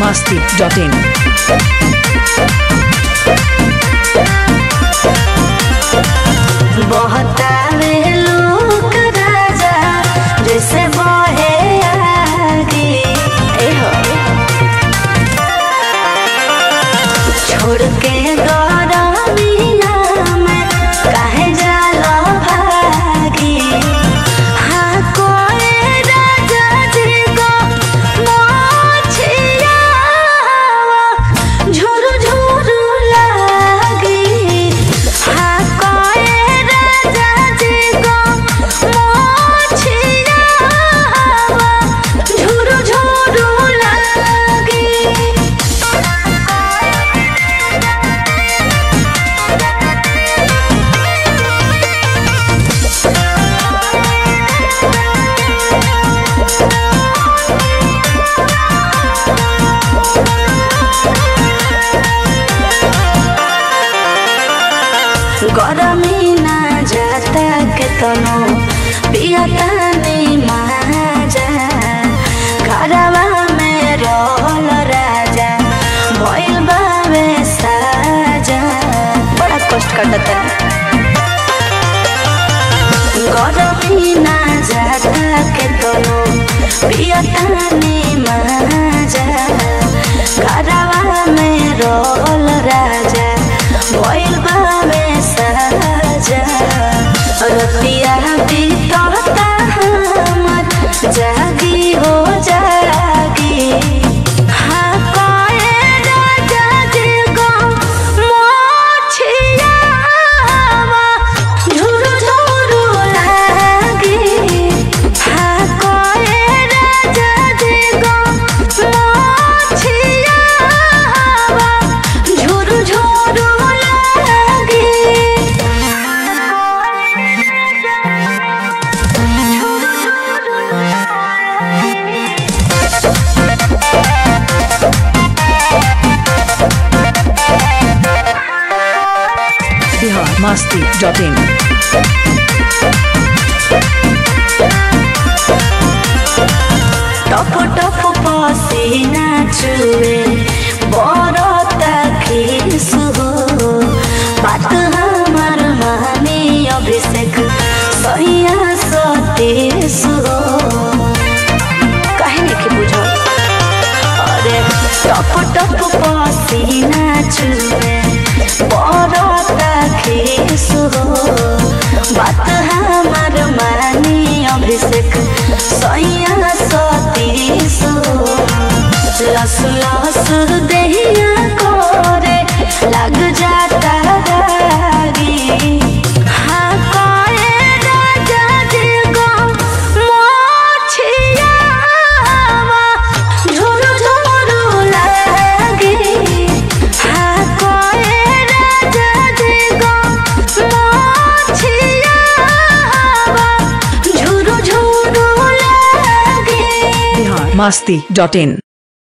masti.in. बहतावे लोक राजा जैसे बहे आगे ए हो छोड़ के गरमिया में काहे जाला भागी हाँ कोई राजा जी को मोछिया झुरु झुरु लागी हाँ कोई राजा जी को मोछिया झुरु झुरु लागी गरमी ना जाता के तनो पियता नहीं माजा घरवा में रोल राजा भइल बावे साजा बड़ा कष्ट करता गरमी ना जाता के तनो पियता नहीं माजा घरवा में रोल राजा भइल बावे साजा रतिया बीतता हमर जागी हो जागी हाँ कोई राजा जी को मोछिया झुरु झुरु लागी हाँ कोई राजा जी को मोछिया झुरु झुरु लागी Bihar masti.in. टप टप पसीना चुए बरता खीस हो बात हमार माने अभिषेक सैया सतीश हो कहे नहीं कि बुझो अरे टप टप पसीना चुए बरता खीस हो बात हमार माने अभिषेक सैया सतीश हो लस लस देहिया करे लग जाता दागी हाँ कोई राजा जी को मोछिया झुरु झुरु लागी हाँ कोई राजा जी को मोछिया झुरु झुरु लागी Bihar masti.in.